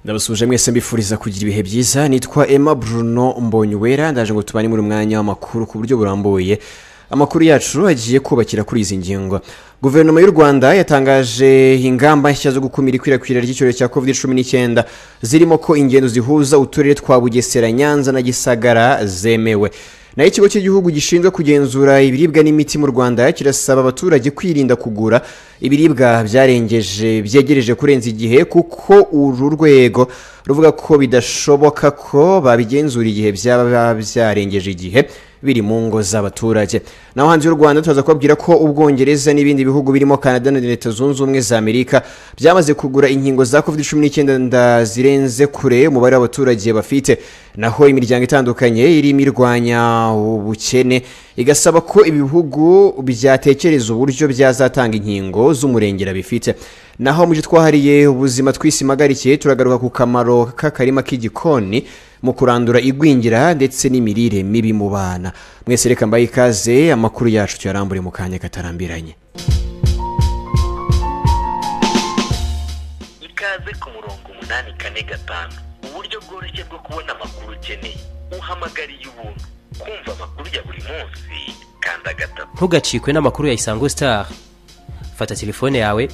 ndabasuje mwese mbifuriza kugira ibihe byiza nitwa emma bruno mbonyuwera ndaje ngo tubane muri mwanya w'amakuru ku buryo burambuye amakuru yacu agiye kubakira kuri izi ngingo guverinoma y'u rwanda yatangaje ingamba nshya zo gukumira ikwirakwira ry'icyorezo cya covid cumi n'icyenda zirimo ko ingendo zihuza uturere twa bugesera nyanza na gisagara zemewe naho ikigo cy'igihugu gishinzwe kugenzura ibiribwa n'imiti mu rwanda kirasaba abaturage kwirinda kugura ibiribwa byarengeje byegereje kurenza igihe kuko uru rwego ruvuga ko bidashoboka ko babigenzura igihe byaba byarengeje igihe biri mu ngo z'abaturage naho hanze y'u rwanda turaza kubabwira ko ubwongereza n'ibindi bihugu birimo canada na leta zunze ubumwe za amerika byamaze kugura inkingo za covid cumi n'icyenda zirenze kure umubare w'abaturage bafite naho imiryango itandukanye irimo irwanya ubukene igasaba ko ibihugu byatekereza uburyo byazatanga inkingo z'umurengera bifite naho mu byo twahariye ubuzima twisimagarikiye turagaruka ku kamaro k'akarima k'igikoni mu kurandura igwingira ndetse n'imirire mibi mu bana mwese reka mbaye ikaze amakuru yacu tuyarambure mu kanya katarambiranye ikaze ku murongo umunani kane gatanu uburyo bworoshye bwo kubona amakuru ukeneye uhamagariye ubuntu kumva amakuru ya buri munsi kanda gatatu ntugacikwe n'amakuru ya isango sitari fata telefone yawe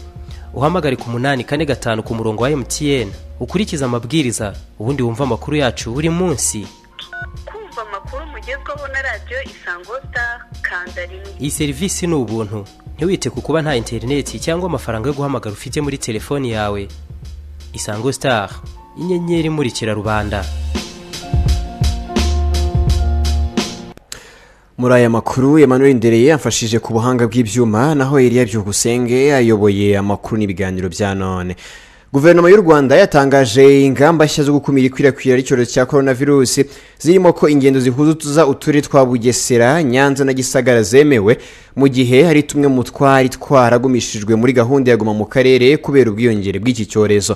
uhamagare ku munani kane gatanu ku murongo wa emutiyeni ukurikize amabwiriza ubundi wumve amakuru yacu buri munsi kumva amakuru mugezweho na radiyo isango sitari kanda rimwe iyi serivisi ni ubuntu ntiwite ku kuba nta interineti cyangwa amafaranga yo guhamagara ufite muri telefoni yawe isango sitari inyenyeri imurikira rubanda muri aya makuru Emmanuel ndereye yamfashije ku buhanga bw'ibyuma naho Eliya byukusenge ayoboye amakuru n'ibiganiro bya none guverinoma y'u rwanda yatangaje ingamba nshya zo gukumira ikwirakwira ry'icyorezo cya korona virusi zirimo ko ingendo zihuza uturere twa bugesera nyanza na gisagara zemewe mu gihe hari tumwe mu twari twaragumishijwe muri gahunda ya guma mu karere kubera ubwiyongere bw'iki cyorezo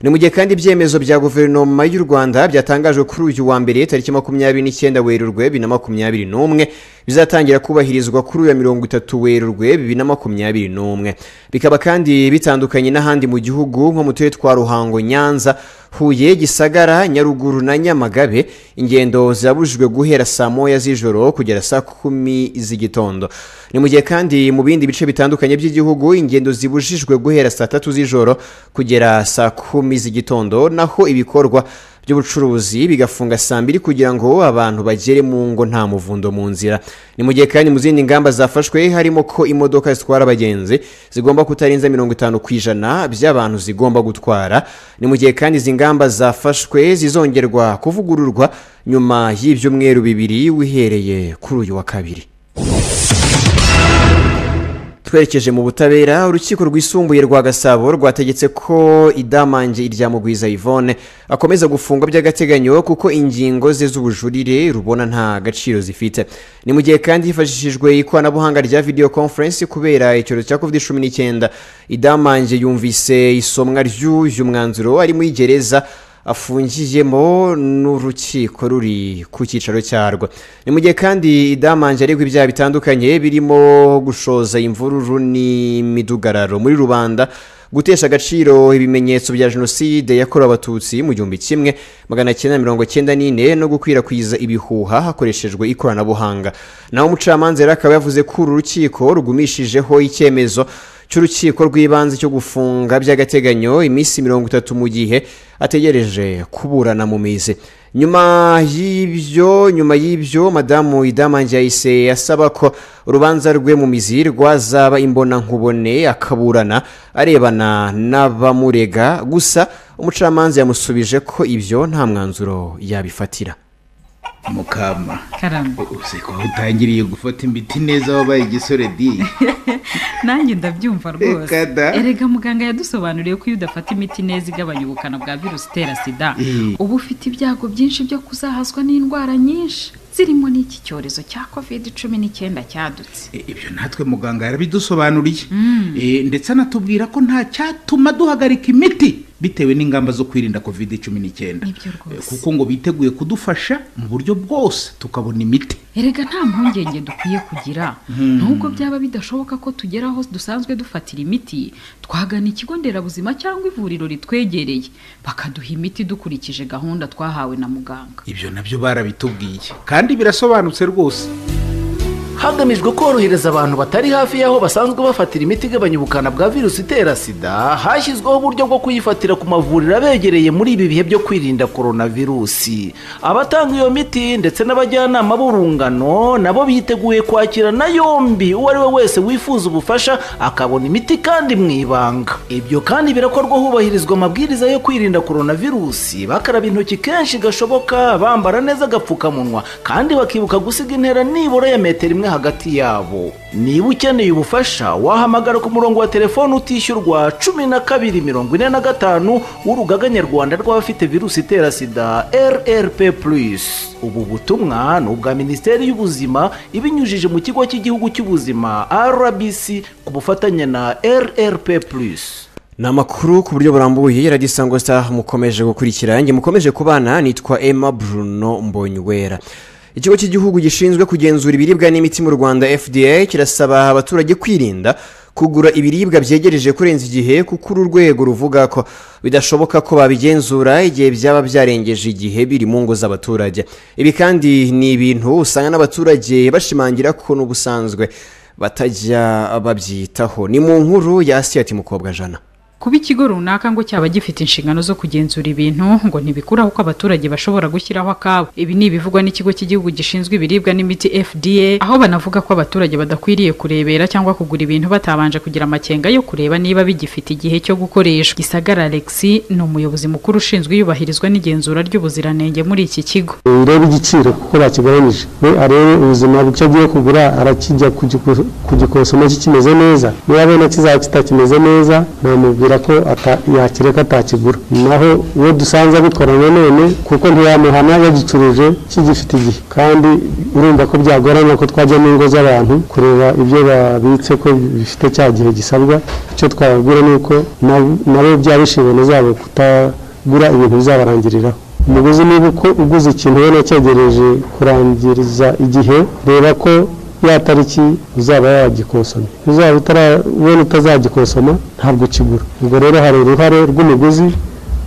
ni mu gihe kandi ibyemezo bya guverinoma y'u rwanda byatangajwe kuri uyu wa mbere tariki makumyabiri n'icyenda werurwe bibiri na makumyabiri n'umwe bizatangira kubahirizwa kuri uyu mirongo itatu werurwe bibiri na makumyabiri n'umwe bikaba kandi bitandukanye n'ahandi mu gihugu nko mu turere twa ruhango nyanza huye gisagara nyaruguru na nyamagabe ingendo zirabujijwe guhera saa moya z'ijoro kugera saa kumi z'igitondo ni mu gihe kandi mu bindi bice bitandukanye by'igihugu ingendo zibujijwe guhera saa tatu z'ijoro kugera saa kumi z'igitondo naho ibikorwa by'ubucuruzi bigafunga saa mbiri kugira ngo abantu bagere mu ngo nta muvundo mu nzira ni mu gihe kandi mu zindi ngamba zafashwe harimo ko imodoka zitwara abagenzi zigomba kutarenza mirongo itanu ku ijana by'abantu zigomba gutwara ni mu gihe kandi izi ngamba zafashwe zizongerwa kuvugururwa nyuma y'ibyumweru bibiri wihereye kuri uyu wa kabiri twerekeje mu butabera urukiko rwisumbuye rwa gasabo rwategetse ko idamange irya mugwiza yvonne akomeza gufungwa by'agateganyo kuko ingingo ze z'ubujurire rubona nta gaciro zifite ni mu gihe kandi hifashishijwe ikoranabuhanga rya video conference kubera icyorezo cya covid cumi n'icyenda idamange yumvise isomwa ry'uyu mwanzuro ari muri gereza afungiyemo n'urukiko ruri ku cyicaro cyarwo ni mu gihe kandi idamanje aregwa ibyaha bitandukanye birimo gushoza imvururu n'imidugararo muri rubanda gutesha agaciro ibimenyetso bya jenoside yakorewe abatutsi mu gihumbi kimwe magana cyenda mirongo cyenda n'ine no gukwirakwiza ibihuha hakoreshejwe ikoranabuhanga naho umucamanza rero akaba yavuze ko uru rukiko rugumishijeho icyemezo cy'urukiko rw'ibanze cyo gufunga by'agateganyo iminsi mirongo itatu mu gihe ategereje kuburana mu mizi nyuma y'ibyo nyuma y'ibyo madamu idamange yahise asaba ko urubanza rwe mu mizi rwazaba imbonankubone akaburana arebana n'abamurega gusa umucamanza yamusubije ko ibyo nta mwanzuro yabifatira mukama karamba uzi ko utangiriye gufata imiti neza wabaye igisore di nanjye ndabyumva rwose Reka da. erega muganga yadusobanuriye ko iyo udafata imiti neza igabanya ubukana bwa virusi itera sida Eh. uba ufite ibyago byinshi byo kuzahazwa n'indwara nyinshi zirimo n'iki cyorezo cya covid cumi n'icyenda cyadutse E, ibyo natwe muganga yarabidusobanuriye E, ndetse anatubwira ko nta cyatuma duhagarika imiti bitewe n'ingamba zo kwirinda covid cumi n'icyenda Nibyo rwose. kuko ngo biteguye kudufasha mu buryo bwose tukabona imiti erega nta mpungenge dukwiye kugira nubwo byaba bidashoboka ko tugera aho dusanzwe dufatira imiti twagana ikigo nderabuzima cyangwa ivuriro ritwegereye bakaduha imiti dukurikije gahunda twahawe na muganga ibyo nabyo barabitubwiye kandi birasobanutse rwose hagamijwe korohereza abantu batari hafi y'aho basanzwe bafatira imiti igabanya ubukana bwa virusi itera sida hashyizweho uburyo bwo kuyifatira ku mavuriro abegereye muri ibi bihe byo kwirinda koronavirusi abatanga iyo miti ndetse n'abajyanama b'urungano nabo biteguye kwakira na yombi uwo ari we wese wifuza ubufasha akabona imiti kandi mu ibanga ibyo kandi birakorwa hubahirizwa amabwiriza yo kwirinda koronavirusi bakaraba intoki kenshi gashoboka bambara neza agapfukamunwa kandi bakibuka gusiga intera nibura ya metero imwe hagati yabo niba ukeneye ubufasha wahamagara ku murongo wa telefoni utishyurwa cumi na kabiri mirongo ine na gatanu w'urugaga nyarwanda rw'abafite virusi itera sida rrp ubu butumwa ni ubwa minisiteri y'ubuzima ibinyujije mu kigo cy'igihugu cy'ubuzima rbc ku bufatanye na rrp ni amakuru ku buryo burambuye radisango star mukomeje gukurikira yanjye mukomeje kubana nitwa emma bruno mbonyuwera ikigo cy'igihugu gishinzwe kugenzura ibiribwa n'imiti mu rwanda fda kirasaba abaturage kwirinda kugura ibiribwa byegereje kurenza igihe kuko uru rwego ruvuga ko bidashoboka ko babigenzura igihe byaba byarengeje igihe biri mu ngo z'abaturage ibi kandi ni ibintu usanga n'abaturage bashimangira ko n'ubusanzwe batajya babyitaho ni mu nkuru ya asiyati mukobwa jana kuba ikigo runaka ngo cyaba gifite inshingano zo kugenzura ibintu ngo ntibikuraho ko abaturage bashobora gushyiraho akabo ibi ni ibivugwa n'ikigo cy'igihugu gishinzwe ibiribwa n'imiti fda aho banavuga ko abaturage badakwiriye kurebera cyangwa kugura ibintu batabanje kugira amakenga yo kureba niba bigifite igihe cyo gukoreshwa gisagara alexi ni umuyobozi mukuru ushinzwe iyubahirizwa n'igenzura ry'ubuziranenge muri iki kigo urebe igiciro kuko bakigabanije we arebe ubuzima icyo agiye kugura arakijya kugiku- kugikosoma kikimeze neza yabona kizaba kitakimeze neza namubwira ko ata- yakireka atakigura naho uwo dusanze abikora nanone kuko ntiyamuhana yagicuruje kigifite igihe kandi urumva ko byagorana ko twajya mu ngo z'abantu kureba ibyo babitse ko bifite cya gihe gisabwa icyo twababwira ni uko na- nabo byaba inshingano zabo kutagura ibintu bizabarangiriraho umuguzi niba uko uguze ikintu ubona cyegereje kurangiriza igihe reba ko ya tariki uzaba yagikosoma uzaba utarabona utazagikosoma ntabwo ukigura ubwo rero hari uruhare rw'umuguzi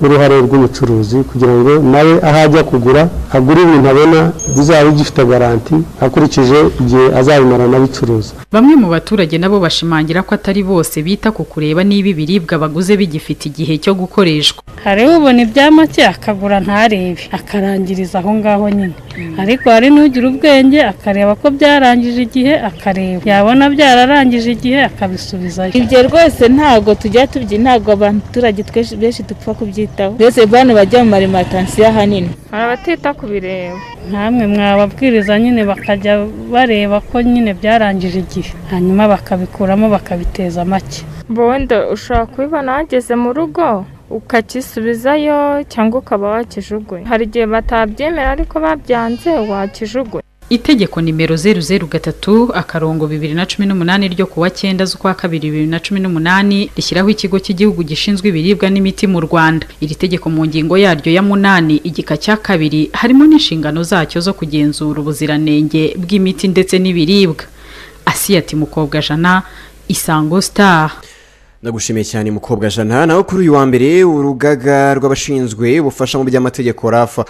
n'uruhare rw'umucuruzi kugira ngo nawe aho ajya kugura agure ibintu abona bizaba bigifite garanti akurikije igihe azabimara n'abicuruza Bamwe mu baturage nabo bashimangira ko atari bose bita ku kureba niba ibiribwa baguze bigifite igihe cyo gukoreshwa. hari ubona ibya make akagura ntarebe akarangiriza aho ngaho nyine ariko hari n'ugira ubwenge akareba ko byarangije igihe akareba yabona byararangije igihe akabisubizayo ibyo rwose ntabwo tujya tubyi ntabwo abaturage twese- benshi dupfa kubyitaho mbese bano bajya mu marimatasiyo ahanini hari abatita ku bireba nkamwe mwababwiriza nyine bakajya bareba ko nyine byarangije igihe hanyuma bakabikuramo bakabiteza make bondo ushobora kubibona wageze mu rugo ukakisubizayo cyangwa ukaba wakijugunya hari igihe batabyemera ariko babyanze wakijugunya Itegeko nimero 003 akarongo 2018 ryo kuwa 9 z'ukwa kabiri 2018 rishyiraho ikigo cy'igihugu gishinzwe ibiribwa n'imiti mu Rwanda. Iri tegeko mu ngingo yaryo ya munani igika cya kabiri harimo n'inshingano zacyo zo kugenzura ubuziranenge bw'imiti ndetse n'ibiribwa. Asiyati mukobwa jana Isango Star. ndagushimiye cyane mukobwa jana nawe kuri uyu wa mbere urugaga rw'abashinzwe ubufasha mu by'amategeko rafa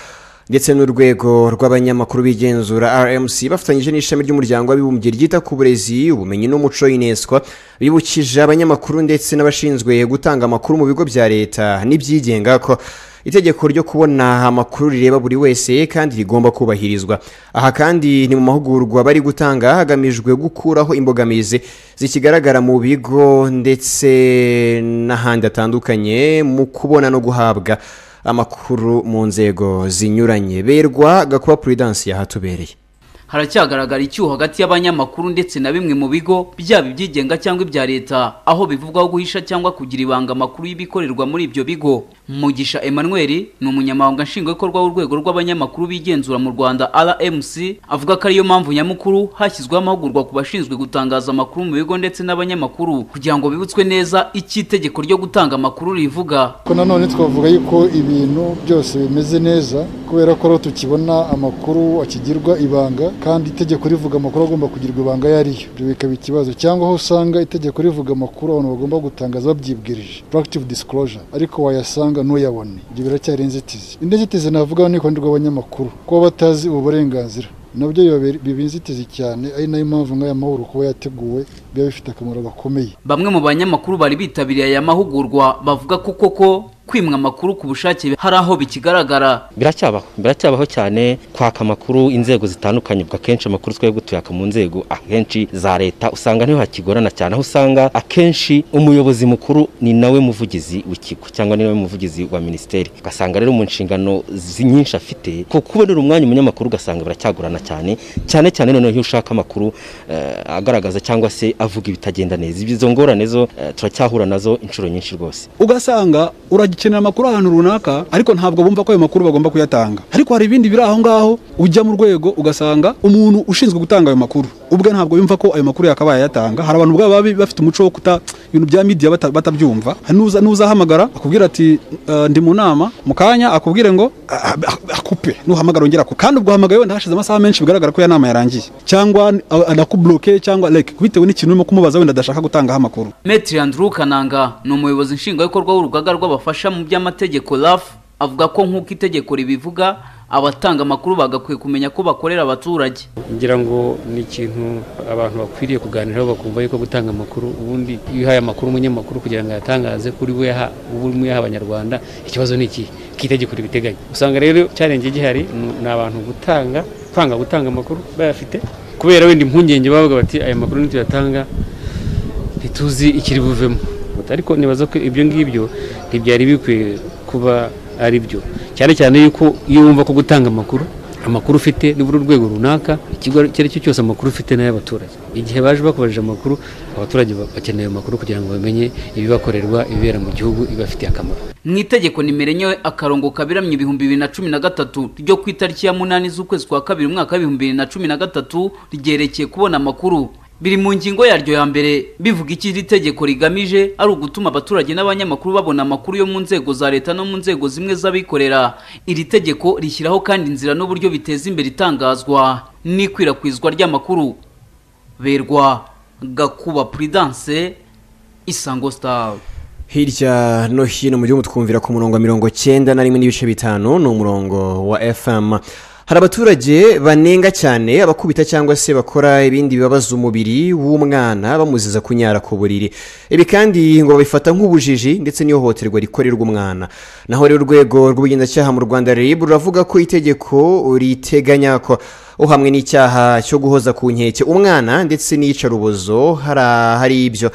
ndetse n'urwego rw'abanyamakuru b'igenzura rmc bafatanyije n'ishami ry'umuryango w'abibumbye ryita ku burezi ubumenyi n'umuco ineswa bibukije abanyamakuru ndetse n'abashinzwe gutanga amakuru mu bigo bya leta n'ibyigenga ko itegeko ryo kubona amakuru rireba buri wese kandi rigomba kubahirizwa aha kandi ni mu mahugurwa bari gutanga hagamijwe gukuraho imbogamizi zikigaragara mu bigo ndetse n'ahandi hatandukanye mu kubona no guhabwa amakuru mu nzego zinyuranye berwa gakuba puridansi yahatubereye haracyagaragara icyuho hagati y'abanyamakuru ndetse na bimwe mu bigo byaba ibyigenga cyangwa ibya leta aho bivugwaho guhisha cyangwa kugira ibanga amakuru y'ibikorerwa muri ibyo bigo mugisha emmanuel ni umunyamabanga nshingwabikorwa w'urwego rw'abanyamakuru bigenzura mu rwanda rmc avuga ko ariyo mpamvu nyamukuru hashyizweho amahugurwa ku bashinzwe gutangaza amakuru mu bigo ndetse n'abanyamakuru kugira ngo bibutswe neza icyo itegeko ryo gutanga amakuru rivuga ko nanone twavuga yuko ibintu byose bimeze neza kubera ko rero tukibona amakuru akigirwa ibanga kandi itegeko rivuga amakuru agomba kugirwa ibanga ayo ariyo ibyo bikaba ikibazo cyangwa aho usanga itegeko rivuga amakuru abantu bagomba gutangaza babyibwirije practive disclosure ariko wayasanga ntuyabone ibyo biracyari inzitizi indi nzitizi navuga ni ikoraniro ry'abanyamakuru kuba batazi ubu burenganzira nabyo biba biri- biba inzitizi cyane ari nayo mpamvu nk'aya mahoro kuba yateguwe biba bifite akamaro gakomeye bamwe mu banyamakuru bari bitabiriye aya mahugurwa bavuga ko koko kwimwa amakuru ku bushake hari aho bikigaragara biracyabaho biracyabaho cyane kwaka amakuru inzego zitandukanye ubwo akenshi amakuru twebwe tuyaka mu nzego akenshi za leta usanga niho hakigorana cyane aho usanga akenshi umuyobozi mukuru ni nawe muvugizi w'ikigo cyangwa ni nawe muvugizi wa minisiteri ugasanga rero mu nshingano zi- nyinshi afite ku kubonera umwanya umunyamakuru ugasanga biracyagorana cyane cyane cyane noneho iyo ushaka amakuru eh, agaragaza cyangwa se avuga ibitagenda neza izo ngorane zo eh, turacyahura nazo inshuro nyinshi rwose ugasanga uragikenera amakuru ahantu runaka ariko ntabwo bumva ko ayo makuru bagomba kuyatanga ariko hari ibindi biri aho ngaho ujya mu rwego ugasanga umuntu ushinzwe gutanga ayo makuru ubwe ntabwo yumva ko ayo makuru yakabaye ayatanga hari abantu ubwabo baba bafite umuco wo kuta ibintu bya media bata- batabyumva Hari n'uza- n'uzahamagara akubwira ati "Eh, ndi mu nama mu kanya akubwire ngo "Ah, ah, ah, akupe nuhamagara ongera ako kandi ubwo uhamagaye wenda hashize amasaha menshi bigaragara ko ya nama yarangiye cyangwa ah, anakubloke cyangwa like bitewe n'ikintu urimo kumubaza wenda adashaka gutangaho amakuru metri andrew kananga ni umuyobozi nshingwabikorwa w'urugaga rw'abafasha mu by'amategeko raf avuga ko nk'uko itegeko ribivuga abatanga amakuru bagakwiye kumenya ko bakorera abaturage ngira ngo ni ikintu abantu bakwiriye kuganiraho bakumva yuko gutanga amakuru ubundi iyo uhaye amakuru umunyamakuru kugira ngo ayatangaze kuri we yaha ubu urimo uyaha abanyarwanda ikibazo ni ikihe kitegeko ribiteganya usanga rero challenge gihari ni- ni abantu gutanga kwanga gutanga amakuru bayafite kubera wenda impungenge bavuga bati aya makuru nituyatanga ntituzi ikiri buvemo ariko nibaza ko ibyo ngibyo ntibyari bikwiye kuba ari byo cyane cyane yuko iyo wumva ko gutanga amakuru amakuru ufite nibura urwego runaka ikigo icyo ari cyo cyose amakuru ufite n'ay'abaturage igihe baje bakubajije amakuru abaturage ba- bakeneye amakuru kugira ngo bamenye ibibakorerwa ibibera mu gihugu ibafitiye akamaro mu itegeko nimero enye akarongo kabiramye ibihumbi bibiri na cumi na gatatu ryo ku itariki ya munani z'ukwezi kwa kabiri umwaka w'ibihumbi bibiri na cumi na gatatu ryerekeye kubona amakuru biri mu ngingo yaryo ya mbere bivuga iki iri tegeko rigamije ari ugutuma abaturage n'abanyamakuru babona amakuru yo mu nzego za leta no mu nzego zimwe z'abikorera iri tegeko rishyiraho kandi inzira n'uburyo biteza imbere itangazwa n'ikwirakwizwa ry'amakuru berwa gakuba prudence isango star hirya no hino mu gihugu twumvira ku murongo wa mirongo cyenda na rimwe n'ibice bitanu ni umurongo wa fm hari abaturage banenga cyane abakubita cyangwa se bakora ibindi bibabaza umubiri w'umwana bamuziza kunyara ku buriri ibi kandi ngo babifata nk'ubujiji ndetse n'ihohoterwa rikorerwa umwana naho rero urwego rw'ubugenzacyaha mu rwanda rib ruravuga ko itegeko riteganya ko uhamwe n'icyaha cyo guhoza ku nkeke umwana ndetse n'iyicarubozo hari ahari ibyo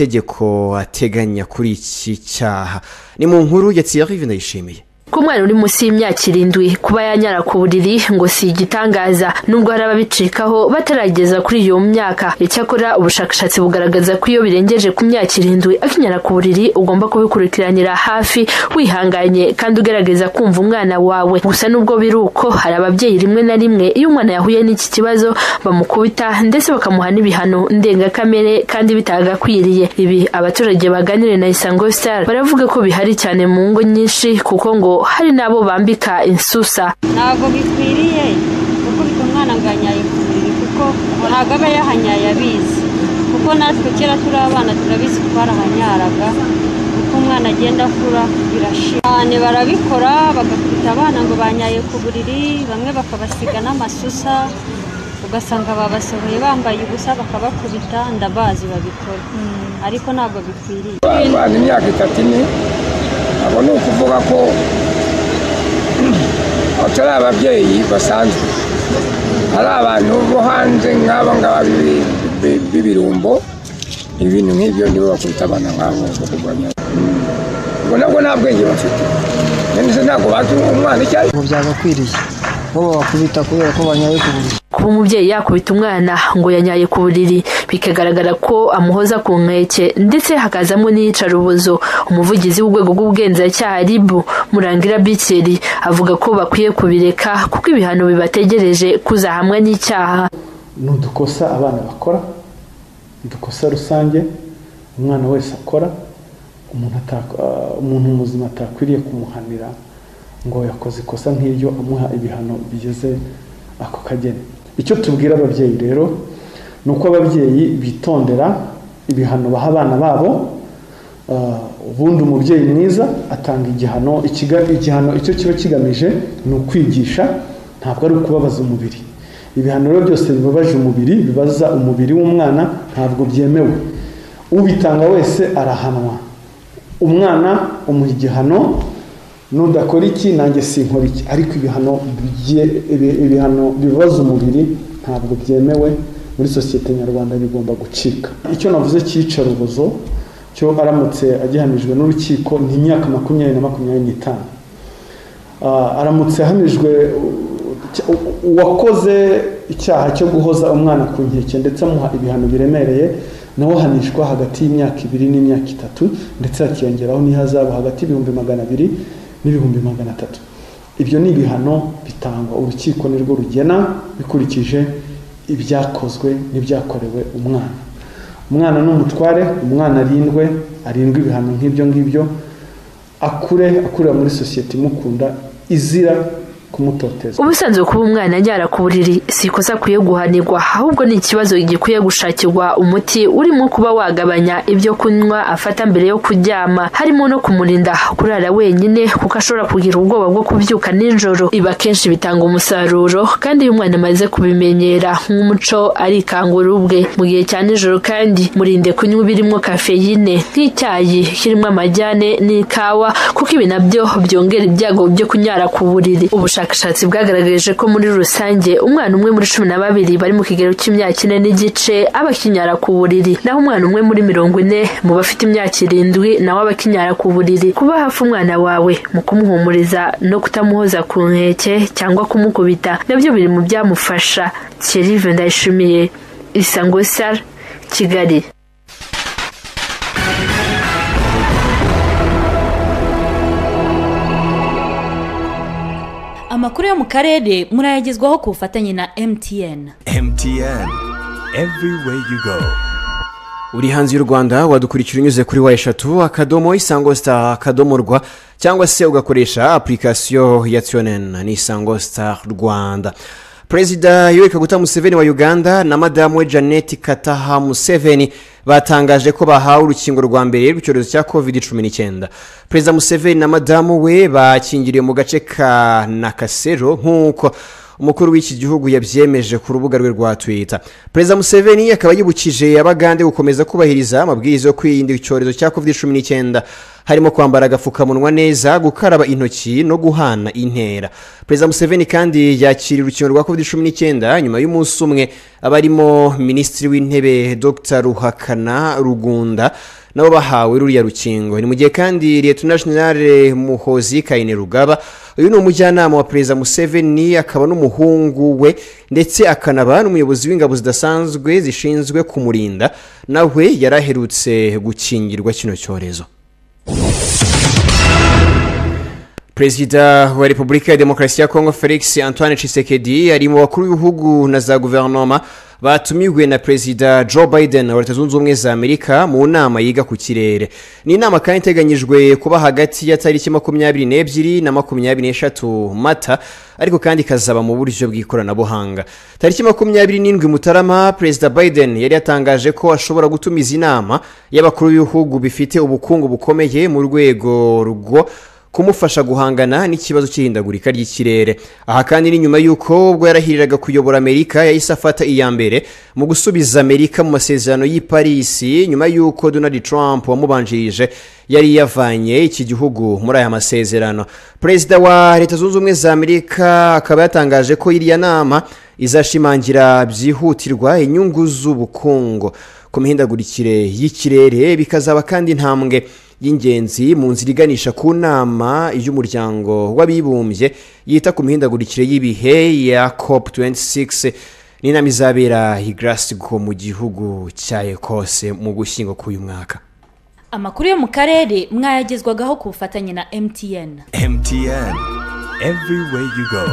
amategeko ateganya kuri iki cyaha ni mu nkuru ya Thierry ndayishimiye ko umwana uri munsi y'imyaka irindwi kuba yanyara ku buriri ngo si igitangaza nubwo hari ababicikaho batarageza kuri iyo myaka icyakora ubushakashatsi bugaragaza ko iyo birengeje ku myaka irindwi akinyara ku buriri ugomba kubikurikiranira hafi wihanganye kandi ugerageza kumva umwana wawe gusa nubwo biri uko hari ababyeyi rimwe na rimwe iyo umwana yahuye n'iki kibazo bamukubita ndetse bakamuha n'ibihano ndengakamere kandi bitagakwiriye ibi abaturage baganire na isango star baravuga ko bihari cyane mu ngo nyinshi kuko ngo hari n'abo bambika insusa ntabwo bikwiriye gukubita umwana ngo anyaye ku buriri kuko ntabwo aba yahanyaye abizi kuko natwe kera turi abana turabizi ko barahanyaraga uko umwana agenda akura birashira cyane barabikora bagakubita abana ngo banyaye ku buriri bamwe bakabasiga n'amasusa ugasanga babasohoye bambaye ubusa bakabakubita ndabazi babikora ariko ntabwo bikwiriye abana imyaka itatu ine abo ni ukuvuga ko batari ababyeyi basanzwe ari abantu bo hanze nk'aba ngaba b'ibi- bi- b'ibirumbo ibintu nk'ibyo nibo bakubita abana nk'abo bo kurwanya ubwo nabwo nta bwenge bafite none se ntabwo bazi umwana icyo ari ubu byagakwiriye bo babakubita kubera ko banyaye ku buriri kuba umubyeyi yakubita umwana ngo yanyaye ku buriri bikagaragara ko amuhoza ku nkeke ndetse hakazamo n'iyicarubozo umuvugizi w'urwego rw'ubugenzacyaha rib murangira bikeri avuga ko bakwiye kubireka kuko ibihano bibategereje kuzahamwa n'icyaha ni udukosa abana bakora udukosa rusange umwana wese akora umuntu atako- ah, umuntu muzima atakwiriye kumuhanira ngo yakoze ikosa nk'iryo amuha ibihano bigeze ako kageni icyo tubwira ababyeyi rero ni uko ababyeyi bitondera ibihano baha abana babo ah, ubundi umubyeyi mwiza atanga igihano ikiga- igihano icyo kiba kigamije ni ukwigisha ntabwo ari ukubabaza umubiri ibihano rero byose bibabaje umubiri bibaza umubiri w'umwana ntabwo byemewe ubitanga wese arahanwa umwana umuha igihano nudakora iki nanjye sinkora iki ariko ibihano bigiye- ibi- ibihano bibabaza umubiri ntabwo byemewe muri sosiyete nyarwanda bigomba gucika icyo navuze cyicarubozo cyo aramutse agihamijwe n'urukiko ni imyaka makumyabiri na makumyabiri n'itanu Ah, aramutse ahamijwe uh, u- uwakoze icyaha cyo guhoza umwana ku nkeke ndetse amuha ibihano biremereye nawe ahanishwa hagati y'imyaka ibiri n'imyaka itatu ndetse hakiyongeraho n'ihazabu hagati y'ibihumbi magana abiri n'ibihumbi magana atatu ibyo ni ibihano bitangwa urukiko nirwo rugena bikurikije ibyakozwe n'ibyakorewe umwana umwana ni umutware umwana arindwe arindwe ibihano nk'ibyo ngibyo akure akurira muri sosiyete imukunda izira kumutoteza ubusanzwe kuba umwana anyara ku buriri si ikosa akwiye guhanirwa ahubwo ni ikibazo gikwiye gushakirwa umuti urimo kuba wagabanya ibyo kunywa afata mbere yo kuryama harimo no kumurinda kurara wenyine kuko ashobora kugira ubwoba bwo kubyuka nijoro ibi akenshi bitanga umusaruro kandi iyo umwana amaze kubimenyera nk'umuco arikangura ubwe mu gihe cya nijoro kandi murinde kunywa ibirimo kafeyine nk'icyayi kirimo amajyane n'ikawa kuko ibi nabyo byongera ibyago byo kunyara ku buriri ubushakashatsi bwagaragaje ko muri rusange umwana umwe muri cumi na babiri bari mu kigero cy'imyaka ine n'igice aba akinyara ku buriri naho umwana umwe muri mirongo ine mu bafite imyaka irindwi nawe aba akinyara ku buriri kuba hafi umwana wawe mu kumuhumuriza no kutamuhoza ku nkeke cyangwa kumukubita nabyo biri mu byamufasha kirive ndayishimiye isango sar kigali amakuru yo mu karere murayagezwaho ku bufatanye na emutiyeni MTN everywhere you go uri hanze y'u rwanda wadukurikira unyuze kuri wa eshatu akadomo isango star akadomo rwa cyangwa se ugakoresha apurikasiyo ya tionen ni isango star rwanda perezida yoweri kaguta museveni wa uganda na madamu we janet kataha museveni batangaje ko bahawe urukingo rwa mbere rw'icyorezo cya covid cumi n'icyenda perezida museveni na madamu we bakingiriwe mu gace ka nakasero nk'uko umukuru w'iki gihugu yabyemeje ku rubuga rwe rwa twita perezida museveni akaba yibukije abagande gukomeza kubahiriza amabwiriza yo kwirinda icyorezo cya covid cumi n'icyenda harimo kwambara agapfukamunwa neza gukaraba intoki no guhana intera perezida museveni kandi yakiriye urukingo rwa covid cumi n'icyenda nyuma y'umunsi umwe abarimo minisitiri w'intebe dr ruhakana rugunda nabo bahawe ruriya rukingo ni mu gihe kandi liyetona jenerale muhozi kayine rugaba uyu ni umujyanama wa perezida museveni akaba n'umuhungu we ndetse akanaba n'umuyobozi w'ingabo zidasanzwe zishinzwe kumurinda nawe yari aherutse gukingirwa kino cyorezo perezida wa repubulika ya demokarasi ya kongo felix antoine Tshisekedi ari mu bakuru b'ibihugu na za guverinoma batumiwe na perezida joe biden wa leta zunze ubumwe za amerika mu nama yiga ku kirere ni inama kandi iteganyijwe kuba hagati ya tariki makumyabiri n'ebyiri na makumyabiri n'eshatu mata ariko kandi ikazaba mu buryo bw'ikoranabuhanga tariki makumyabiri n'indwi mutarama perezida biden yari yatangaje ko ashobora gutumiza inama y'abakuru b'ibihugu bifite ubukungu bukomeye mu rwego rwo kumufasha guhangana n'ikibazo cy'ihindagurika ry'ikirere aha kandi ni nyuma y'uko ubwo yarahiriraga kuyobora amerika yahise afata iya mbere mu gusubiza amerika mu masezerano y'i parisi nyuma y'uko donald trump wamubanjirije yari yavanye iki gihugu muri aya masezerano perezida wa leta zunze ubumwe za amerika akaba yatangaje ko iriya nama izashimangira byihutirwa inyungu z'ubukungu ku mihindagurikire y'ikirere bikazaba kandi intambwe y'ingenzi mu nzira iganisha ku nama y'umuryango w'abibumbye yita ku mihindagurikire y'ibihe ya cop 26 ni inama izabera i Glasgow mu gihugu cya ekose mu gushyingo k'uyu mwaka amakuru yo mu karere mwayagezwagaho ku bufatanye na emutiyeni MTN, everywhere you go.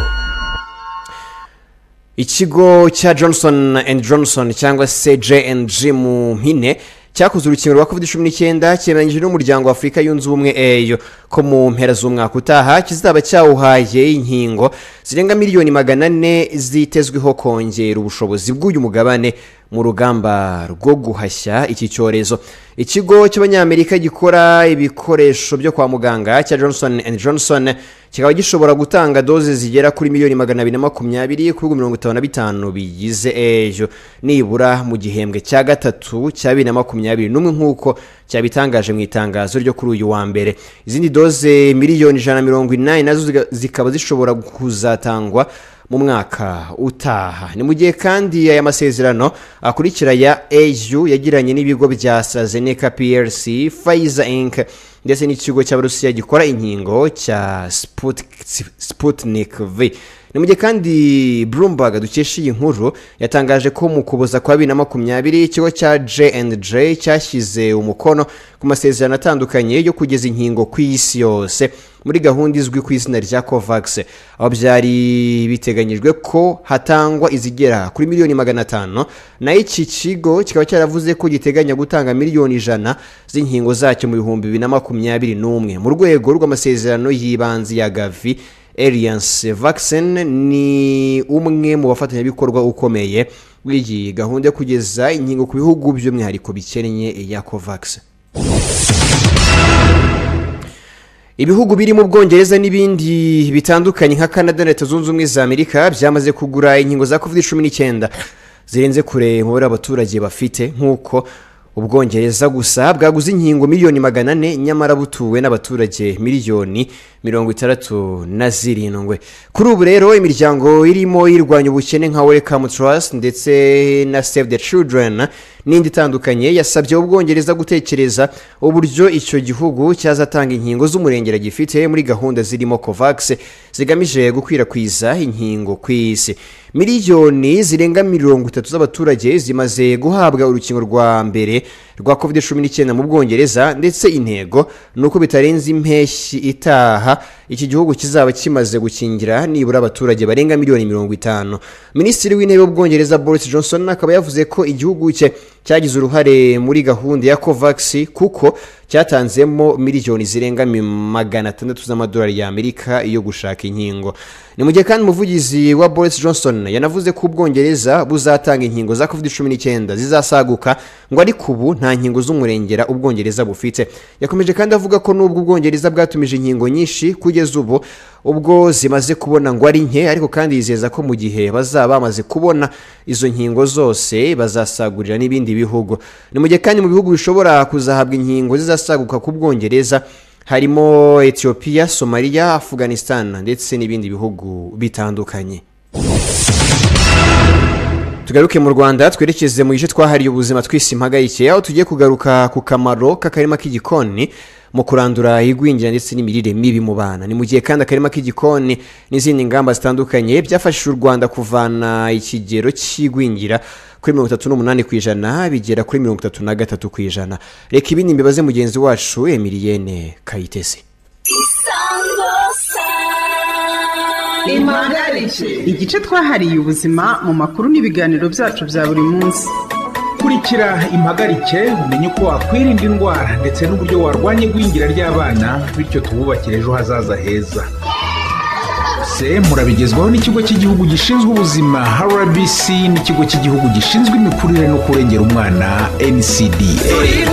ikigo cya johnson and johnson cyangwa se jng mu mpine cyakoze urukingo rwa covid cumi n'icyenda cyemeranyije n'umuryango wa afurika yunze ubumwe eyo ko mu mpera z'umwaka utaha kizaba cyawuhaye inkingo zirenga miliyoni magana ane zitezweho kongera ubushobozi bw'uyu mugabane mu rugamba rwo guhashya iki cyorezo ikigo cy'abanyamerika gikora ibikoresho byo kwa muganga cya johnson and johnson kikaba gishobora gutanga doze zigera kuri miliyoni magana abiri na makumyabiri ku bihugu mirongo itanu na bitanu bigize ejo nibura mu gihembwe cya gatatu cya bibiri na makumyabiri n'umwe nk'uko cyabitangaje mu itangazo ryo kuri uyu wa mbere izindi doze miliyoni ijana na mirongo inani nazo ziga- zikaba zishobora kuzatangwa mu mwaka utaha ni mu gihe kandi aya masezerano akurikira ya au yagiranye n'ibigo bya astrazeneca plc pfizer inc ndetse n'ikigo cy'abarusiya gikora inkingo cya Sputnik- sputnik v ni mu gihe kandi bloomberg dukesha iyi nkuru yatangaje ko mu kuboza kwa bibiri na makumyabiri ikigo cya jnj cyashyize umukono ku masezerano atandukanye yo kugeza inkingo ku isi yose muri gahunda izwi ku izina rya covax aho byari biteganyijwe ko hatangwa izigera kuri miliyoni magana atanu naho iki kigo kikaba cyaravuze ko giteganya gutanga miliyoni ijana z'inkingo zacyo mu bihumbi bibiri na makumyabiri n'umwe mu rwego rw'amasezerano y'ibanze ya gavi Alliance Vaccine ni umwe mu bafatanyabikorwa ukomeye w'iyi gahunda yo kugeza inkingo ku bihugu by'umwihariko bikennye iya covax ibihugu birimo ubwongereza n'ibindi bitandukanye nka canada na leta zunze ubumwe za amerika byamaze kugura inkingo za covid cumi n'icyenda zirenze kure umubare abaturage bafite nk'uko ubwongereza gusa bwaguze inkingo miliyoni magana ane nyamara butuwe n'abaturage miliyoni mirongo itandatu na zirindwi kuri ubu rero imiryango irimo irwanya ubukene nka welcome trust ndetse na save the children n'indi itandukanye yasabye ubwongereza gutekereza uburyo icyo gihugu cyazatanga inkingo z'umurengera gifite muri gahunda zirimo covax zigamije gukwirakwiza inkingo ku isi miliyoni zirenga mirongo itatu z'abaturage zimaze guhabwa urukingo rwa mbere rwa covid cumi n'icyenda mu bwongereza ndetse intego ni uko bitarenze impeshyi itaha iki gihugu kizaba kimaze gukingira nibura abaturage barenga miliyoni mirongo itanu minisitiri w'intebe w'ubwongereza boris johnson akaba yavuze ko igihugu cye cyagize uruhare muri gahunda ya covax kuko cyatanzemo miliyoni zirenga mi- magana atandatu z'amadolari y'amerika yo gushaka inkingo ni mu gihe kandi umuvugizi wa boris johnson yanavuze ko ubwongereza buzatanga inkingo za covid cumi n'icyenda zizasaguka ngo ariko ubu nta nkingo z'umurengera ubwongereza bufite yakomeje kandi avuga ko nubwo ubwongereza bwatumije inkingo nyinshi kugeza ubu ubwo zimaze kubona ngo ari nke ariko kandi yizeza ko mu gihe bazaba bamaze kubona izo nkingo zose bazasagurira n'ibindi bihugu ni mu gihe kandi mu bihugu bishobora kuzahabwa inkingo zizasaguka ku bwongereza harimo etiyopiya somaliya afganistan ndetse n'ibindi bihugu bitandukanye tugaruke mu rwanda twerekeze mu gice twahariye ubuzima twisimpagayike aho tugiye kugaruka ku kamaro k'akarima k'igikoni mu kurandura igwingira ndetse n'imirire mibi mu bana ni mu gihe kandi akarima k'igikoni n'izindi ngamba zitandukanye byafashije u rwanda kuvana ikigero cy'igwingira kuri mirongo itatu n'umunani ku ijana bigera kuri mirongo itatu na gatatu ku ijana reka ibindi mbibaze mugenzi wacu emiliyene kayitesi impagarike igice twahariye ubuzima mu makuru n'ibiganiro byacu bya buri munsi kurikira impagarike umenye uko wakwirinda indwara ndetse n'uburyo warwanya igwingira ry'abana bityo tububakire ejo hazaza heza se murabigezwaho n'ikigo cy'igihugu gishinzwe ubuzima rbc n'ikigo cy'igihugu gishinzwe imikurire no kurengera umwana ncda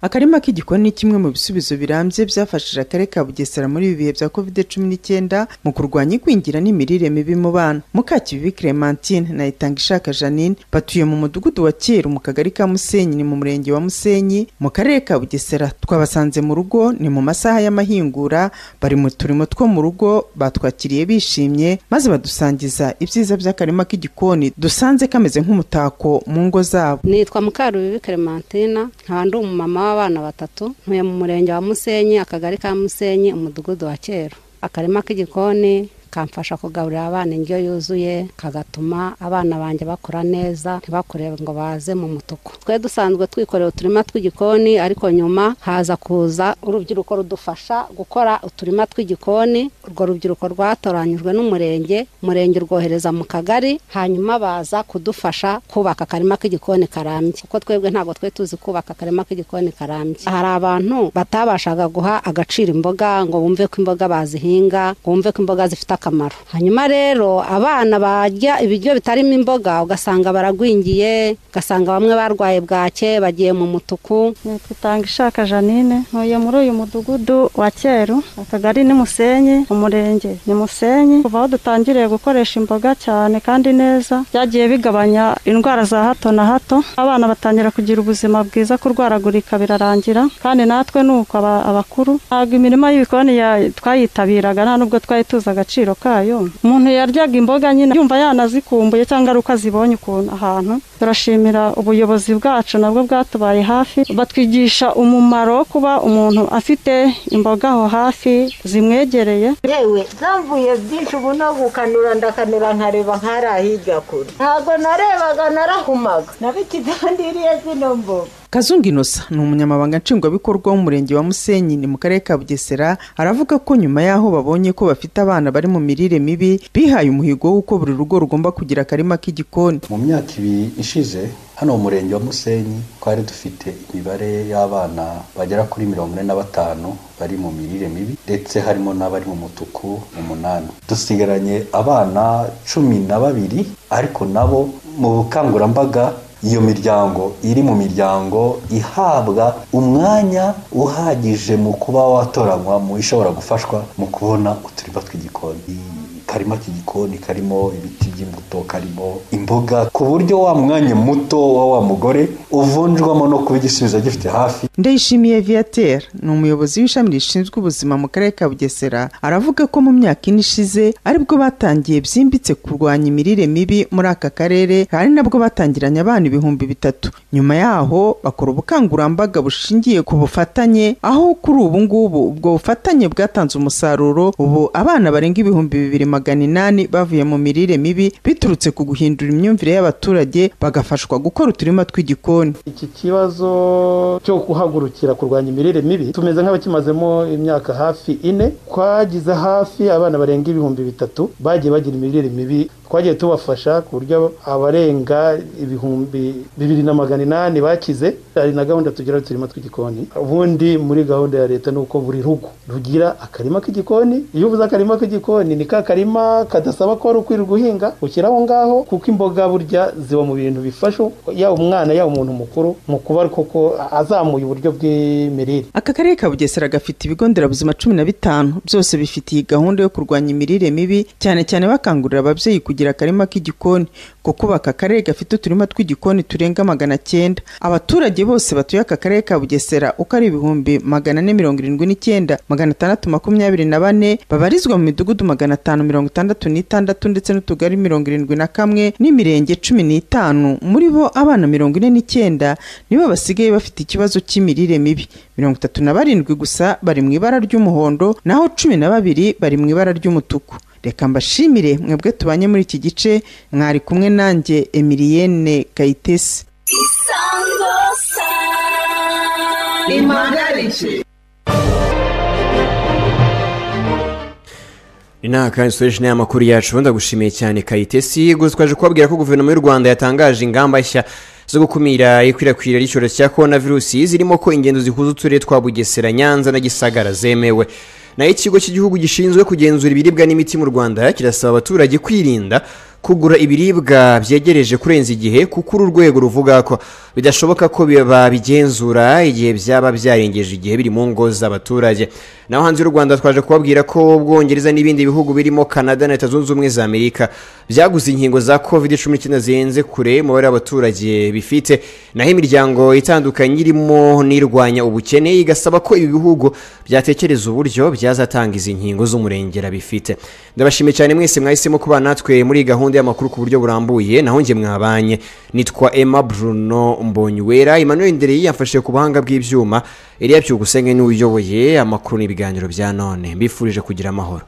akarima k'igikoni ni kimwe mu bisubizo birambye byafashije akarere ka bugesera muri ibi bihe bya covid cumi n'icyenda mu kurwanya igwingira n'imirire mibi mu bana mukakibibi clementine na itangishaka janine batuye mu mudugudu wa kera mu kagari ka musenyi ni mu murenge wa musenyi mu karere ka bugesera twabasanze mu rugo ni mu masaha y'amahingura bari mu turimo two mu rugo batwakiriye bishimye maze badusangiza ibyiza by'akarima k'igikoni dusanze kameze nk'umutako mu ngo zabo nitwa mukarubibi clementina nkaba ndi umumama w'abana batatu ntuye mu murenge wa musenyi akagari ka musenyi umudugudu wa kera akarima k'igikoni kamfasha kugaburira abana indyo yuzuye kagatuma abana banjye bakura neza ntibakure ngo baze mu mutuku twe dusanzwe twikorera uturima tw'igikoni ariko nyuma haza kuza urubyiruko rudufasha gukora uturima tw'igikoni urwo rubyiruko rwatoranyijwe n'umurenge umurenge urwohereza mu kagari hanyuma baza kudufasha kubaka akarima k'igikoni karambye kuko twebwe ntabwo twe tuzi kubaka akarima k'igikoni karambye hari abantu batabashaga guha agaciro imboga ngo bumve ko imboga bazihinga ngo bumve ko imboga zifite akamaro hanyuma rero abana barya ibiryo bitarimo imboga ugasanga baragwingiye ugasanga bamwe barwaye bwake bagiye mu mutuku nitutanga ishaka janine ntuye muri uyu mudugudu wa cyeru akagari ni musenyi umurenge ni musenyi kuva aho dutangiriye gukoresha imboga cyane kandi neza byagiye bigabanya indwara za hato na hato abana batangira kugira ubuzima bwiza kurwaragurika birarangira kandi natwe ni uko aba- abakuru ntabwo imirima y'ibikoni ya- twayitabiraga nta nubwo twari tuzi agaciro kayo umuntu yaryaga imboga nyine yumva yanazikumbuye cyangwa ari uko azibonye ukuntu ahantu turashimira ubuyobozi bwacu nabwo bwatubaye hafi batwigisha umumaro wo kuba umuntu afite imboga aho hafi zimwegereye yewe zamvuye byinshi ubu no gukanura ndakanura nkareba nkari ahijya kure ntabwo narebaga narahumaga nabikidandiriye zino mboga kazungu inosa ni umunyamabanga nshingwabikorwa w'umurenge wa musenyi ni mu karere ka bugesera aravuga ko nyuma y'aho babonye ko bafite abana bari mu mirire mibi bihaye umuhigo w'uko buri rugo rugomba kugira akarima k'igikoni mu myaka ibiri ishize hano mu murenge wa musenyi twari dufite imibare y'abana bagera kuri mirongo ine na batanu bari mu mirire mibi ndetse harimo n'abari mu mutuku umunani dusigaranye abana cumi na babiri ariko nabo mu bukangurambaga iyo miryango iri mu miryango ihabwa umwanya uhagije mu kuba watoranywa mu ishobora gufashwa mu kubona uturima tw'igikoni karima k'igikoni karimo ibiti by'imbuto karimo imboga ku buryo wa mwanya muto wa wa mugore uvunjwamo no kuba igisubizo agifite hafi ndayishimiye viateur ni umuyobozi w'ishami rishinzwe ubuzima mu karere ka bugesera aravuga ko mu myaka ine ishize aribwo batangiye byimbitse kurwanya imirire mibi muri aka karere hari nabwo batangiranye abana ibihumbi bitatu nyuma yaho bakora ubukangurambaga bushingiye ku bufatanye aho kuri ubu ngubu ubwo bufatanye bwatanze umusaruro ubu abana barenga ibihumbi bibiri magana inani bavuye mu mirire mibi biturutse ku guhindura imyumvire y'abaturage bagafashwa gukora uturima tw'igikoni iki kibazo cyo guhagurukira kurwanya imirire mibi tumeze nk'abakimazemo imyaka hafi ine twagize hafi abana barenga ibihumbi bitatu bagiye bagira imirire mibi twagiye tubafasha ku buryo abarenga ibihumbi bibiri na magana inani bakize hari na gahunda tugira uturima tw'igikoni ubundi muri gahunda ya leta ni uko buri rugo rugira akarima k'igikoni iyo uvuze akarima k'igikoni ni ka karima kadasaba ko wari ukwirirwa uhinga ushyira aho ngaho kuko imboga burya ziba mu bintu bifasha yaba umwana yaba umuntu mukuru mu kuba koko azamuye uburyo bw'imirire aka karere ka bugesera gafite ibigo nderabuzima cumi na bitanu byose bifite iyi gahunda yo kurwanya imirire mibi cyane cyane bakangurira ababyeyi kugira akarima k'igikoni kuko ubu aka karere gafite uturima tw'igikoni turenga magana cyenda abaturage bose batuye aka karere ka bugesera uko ari ibihumbi magana ane mirongo irindwi n'icyenda magana atandatu makumyabiri na bane babarizwa mu midugudu magana atanu mirongo itandatu n'itandatu ndetse n'utugari mirongo irindwi na kamwe n'imirenge cumi n'itanu muri bo abana mirongo ine n'icyenda nibo basigaye bafite ikibazo cy'imirire mibi mirongo itatu na barindwi gusa bari mu ibara ry'umuhondo naho cumi na babiri bari mu ibara ry'umutuku reka mbashimire mwebwe tubanye muri iki gice mwari kumwe nanjye emiliyene kayitesi impagarike ni naha kandi dusoreje inama makuru yacu ubundi ndagushimiye cyane kayitesi gusa twaje kubabwira ko guverinoma y'u rwanda yatangaje ingamba nshya zo gukumira ikwirakwira ry'icyorezo cya korona virusi zirimo ko ingendo zihuza uturere twa bugesera nyanza na gisagara zemewe naho ikigo cy'igihugu gishinzwe kugenzura ibiribwa n'imiti mu rwanda kirasaba abaturage kwirinda kugura ibiribwa byegereje kurenza igihe kuko uru rwego ruvuga ko bidashoboka ko babigenzura igihe byaba byarengeje igihe biri mu ngo z'abaturage naho hanze y'u rwanda twaje kubabwira ko ubwongereza n'ibindi bihugu birimo canada na leta zunze ubumwe za amerika byaguze inkingo za covid cumi n'icyenda zihenze kure umubare w'abaturage bifite naho imiryango itandukanye irimo n'irwanya ubukene igasaba ko ibi bihugu byatekereza uburyo byazatanga izi nkingo z'umurengera bifite ndabashimiye cyane mwese mwahisemo kubana natwe muri iyi gahunda y'amakuru ku buryo burambuye naho njye mwabanye nitwa emma bruno mbonyuwera emmanuel ndereye yafashe ku buhanga bw'ibyuma eriya byugusenge niwe uyoboye amakuru n'ibiganiro bya none mbifurije kugira amahoro